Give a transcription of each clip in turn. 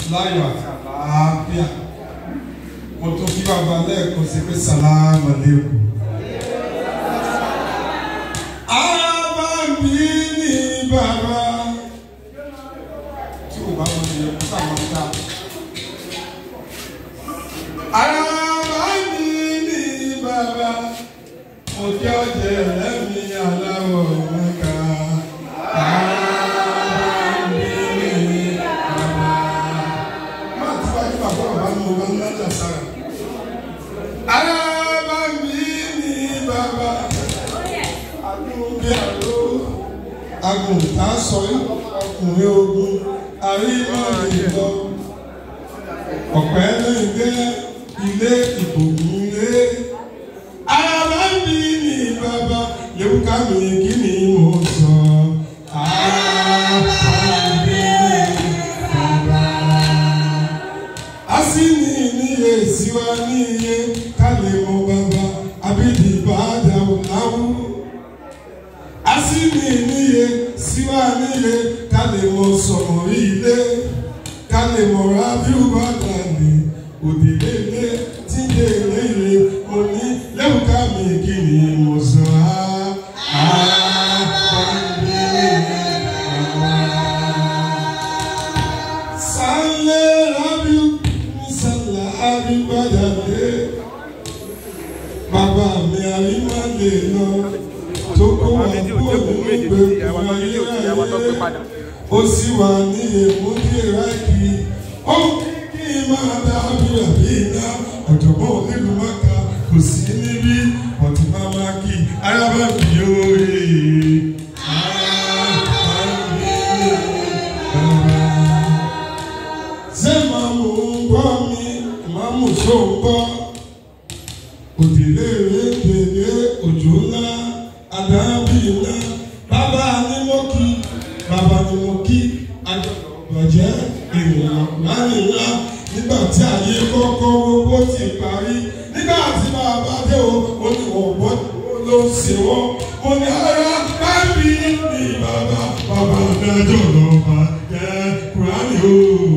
láyọ̀ àti àlàáfíà mo tún kí bàbá lẹ́ẹ̀kan sí pé sàlámù aláìkùm. Arábàbí ni bàbá tí o bá wọn ní ẹkú sáwọn ta. Arábàbí ni bàbá mo jẹ́ ọ̀jẹ̀ lẹ́mí aláwọ̀ mẹ́ka. Arábàbí ni bàbá. Má ti wájú bàbá bàbá mi mo bá ń lájà sára. Arábàbí ni bàbá agùntàn sọ ọkùnrin ogun àríwáyé ọ̀pẹ lẹ́gbẹ́ ilé ìbòmù lé arábàbí ni bàbá lẹ́wùká mi kí ni mo sọ arábàbí ni bàbá asini níye siwa níye kálẹ̀ mọ́ bàbá abídìí bá dàwọ̀ láwù asini níye síwá níye ká lè mọ sọ̀rọ̀ ilé ká lè mọ rábíù bá dàní òdìlé ilé tí dé ilé ilé mo ní lẹ́wùká mi kí ni mo sọ á àbábí àwa. sálẹ̀ rábíù ní sálẹ̀ rábíù bá dàní bàbá mi àríwá lè lọ tó kó wà kúrò nínú gbẹ̀gbẹ̀ ayérayé ó sì wà ní èmú ní ìrákì ó kí n máa dá abúlé àbí iná ọ̀jọ̀gbọ́n onílù mọ́ka kò sí níbí ọ̀tí máa máa kí arábàbí òye. ṣé màmú ń gbọ́ mi màmú ṣó ń gbọ́ òdìlé rédèrè òjò ńlá àdábì ńlá bàbá ni mo kí bàbá ni mo kí àjọ̀bàjẹ́ ènìyàn láàrin ńlá nígbà tí ayé kọ́kọ́ owó ti parí nígbà tí bàbá dé o ó ní wọ́n bọ́ ló ń ṣe wọ́n mo ní ara bábí ni bàbá bàbá adájọ́ lọ́ọ́ máa jẹ́ kúránì o.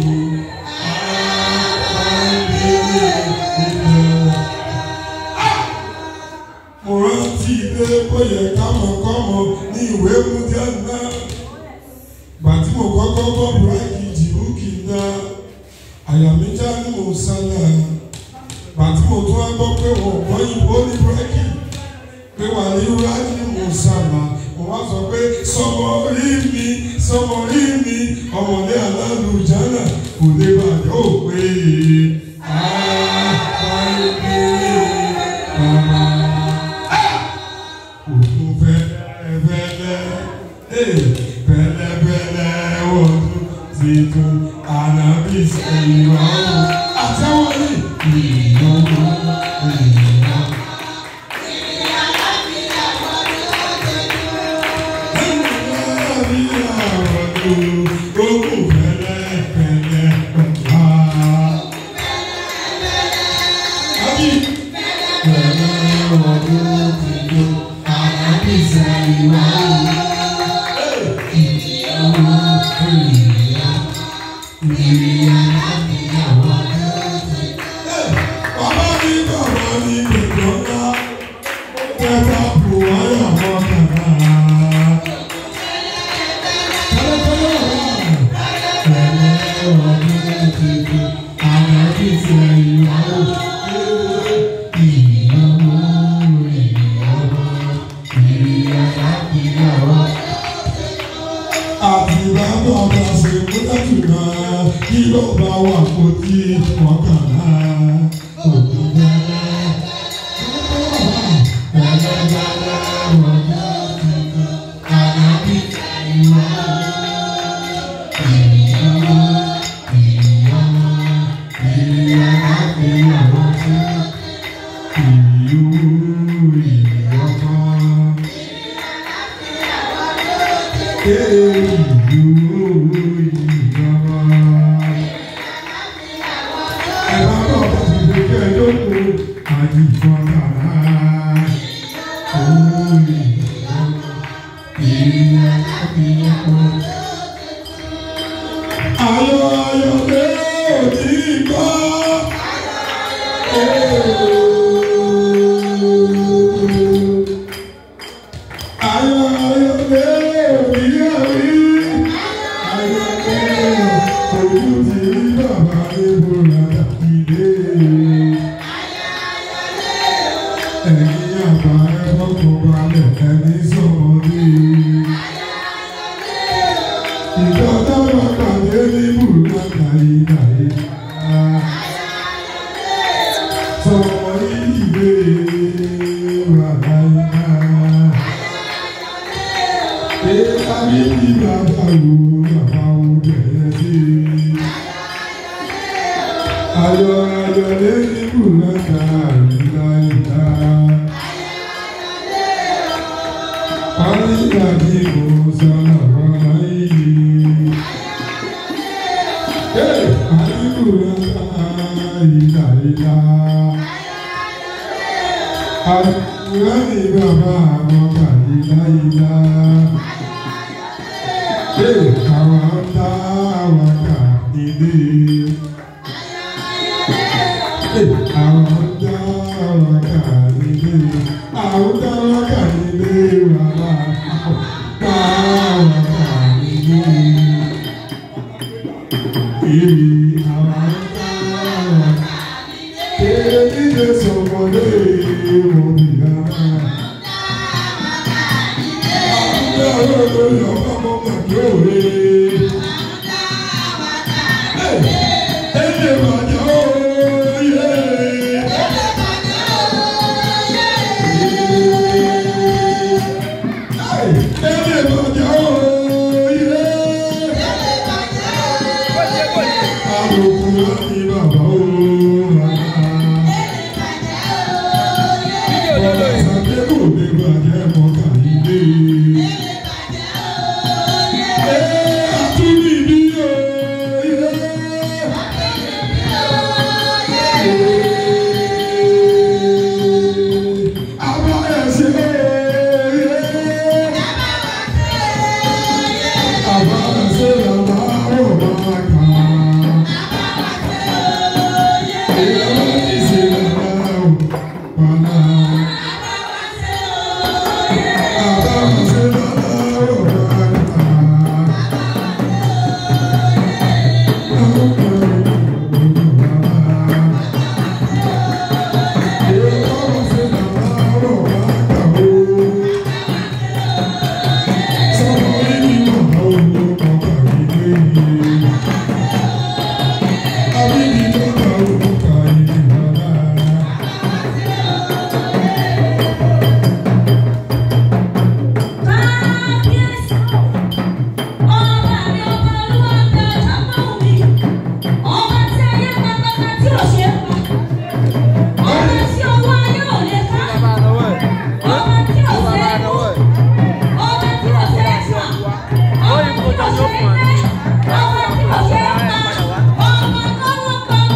mo rántí ilé bóyá kámọ̀kámọ̀ ní ìwé múdíá náà gbà tí mo kọ́kọ́ gbọ́ búrákì jìbúkì náà àyà mi já ní mo sálà gbà tí mo tún wá gbọ́ pé wọ́n gbọ́ ìbò ní búrákì pé wà ní wúrákì ní mo sálà mo wá sọ pé sọmọ rí mi sọmọ rí mi ọmọdé alálùjánà kò lè bàjẹ́ òpè àbáyé òkun fẹ́lẹ́fẹ́lẹ́ fẹ́lẹ́fẹ́lẹ́ ọdún titun ànábì sẹ́yìn ọ̀hún àtẹ́wọ́lì ìnáwó ìnáwó. Ogun fẹ́lẹ́fẹ́lẹ́ wá. Àbí fẹ́lẹ́ ọdún titun ànábì sẹ́yìn ọ̀hún. Bàbá mi bàbá mi gbẹ̀gbọ́ ńlá, kẹta bù wáyà mọ́ kàkà. Tẹ́lẹ̀tẹ́lẹ̀ wà, tẹ́lẹ̀ ọdún tuntun, àwọn ìfẹ́ ìyàwó. Ìyàwó, ìyàwó, ìyàwó. Àti bàbá ọba ṣe múlẹ̀ jùlọ, kí ló bá wà kó tí wọ́n kàn án. Òkú bẹ́ẹ̀. Ayọ̀ ayọ̀ lé ti rí bàbá ebola ìdè. Ẹ̀yin àgbà ẹ̀fọ́ tó balẹ̀ ẹni sọ̀mọ́dé. Ìjọba bá pàdé ní bùrọ̀dá ìdàyè. Sọ̀rọ̀ ìdè wà láyé. Ẹ̀ka mi ní bàbá wo bàbá wo bẹ̀rẹ̀ sí. Ayọ̀ ayọ̀ lẹ́yìn bùrọ̀dá ìdàyè. Àríyá ni mo sára wá yìí. Àríkùrọ̀ ìlà ìlà. Àríkùrọ̀ ni bàbá àwọn kàlílà ìlà. Àwọn dá àwọn kà ilé. Àwọn dá àwọn kà ilé. Àwọn dá àwọn kà ilé bàbá. Dá àwọn kà ilé. Ìrì àwọn dá àwọn kà ilé. Èyí lè sọ̀mọ́lé òbí rárá. Àwọn dá àwọn kà ọmọ màdé òwe. Ẹ̀ẹ́dẹ̀ bàjẹ́ òye. Ẹ̀ẹ́dẹ̀ bàjẹ́ òye. Àlòkù láti bàbá òun rárá. Bọ̀dà sàké kò lè bàjẹ́ mọ́kà nílé. Ẹ àtúndì bí òye. Àbá ẹ̀sìn òye. Àbá ẹ̀sìn làbá ò máa kà á. Ìyàwó ìsìn làbá ò máa Àbá ẹ̀sìn làbá ò máa kà Ọmọ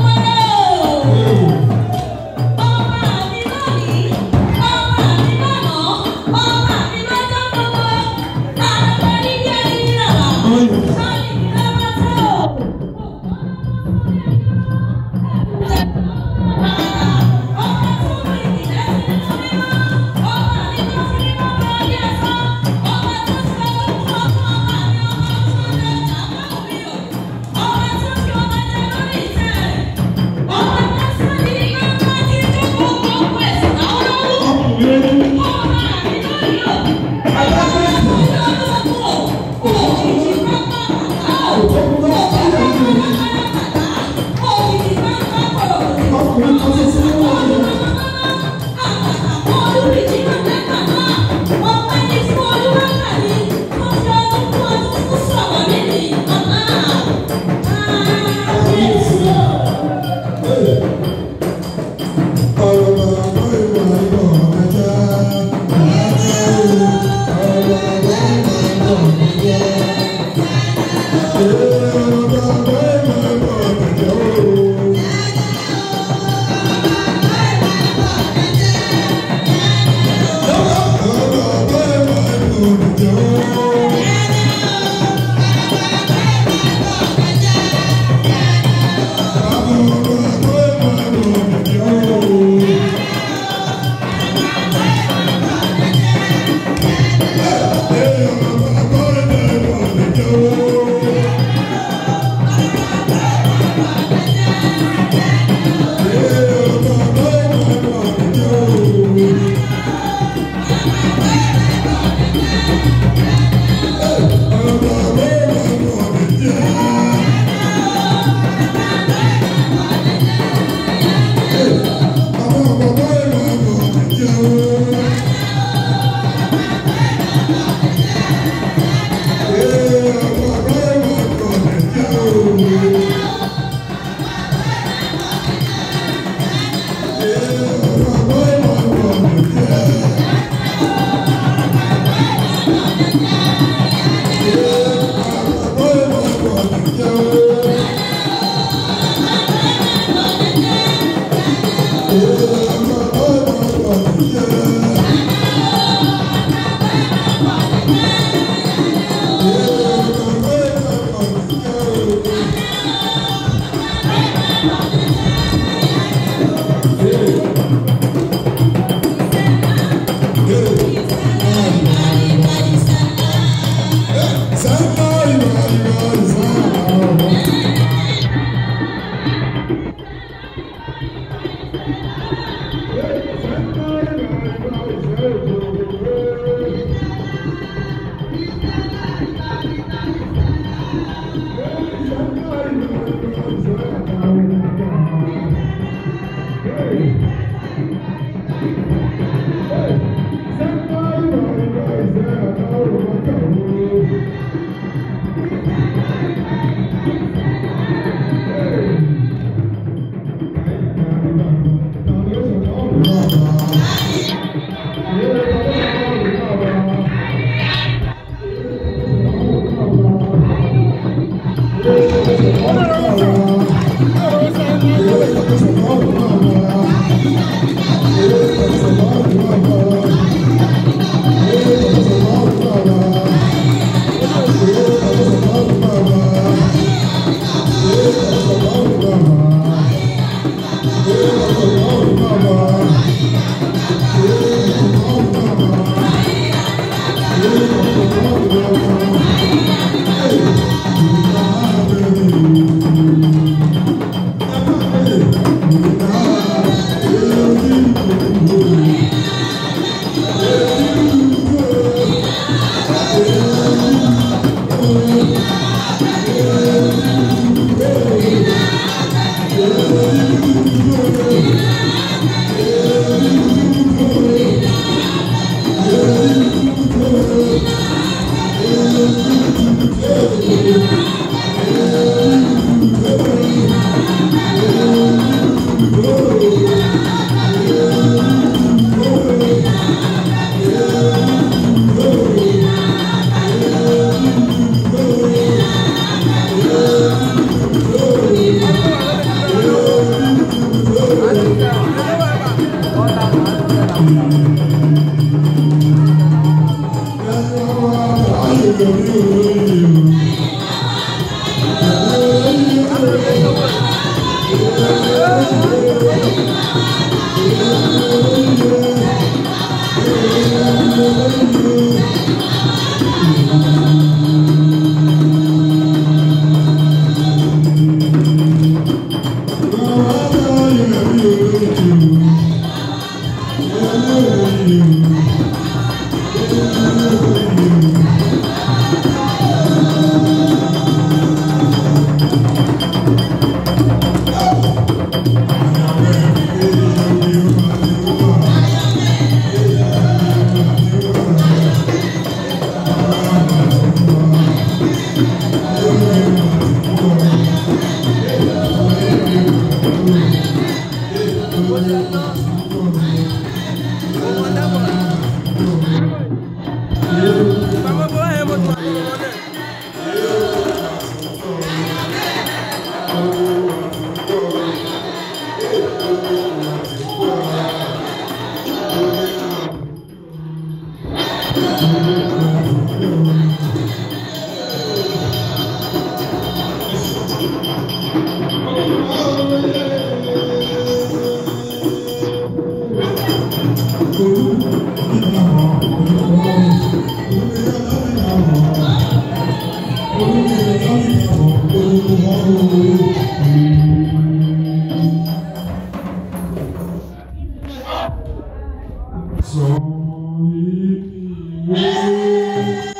Sorry,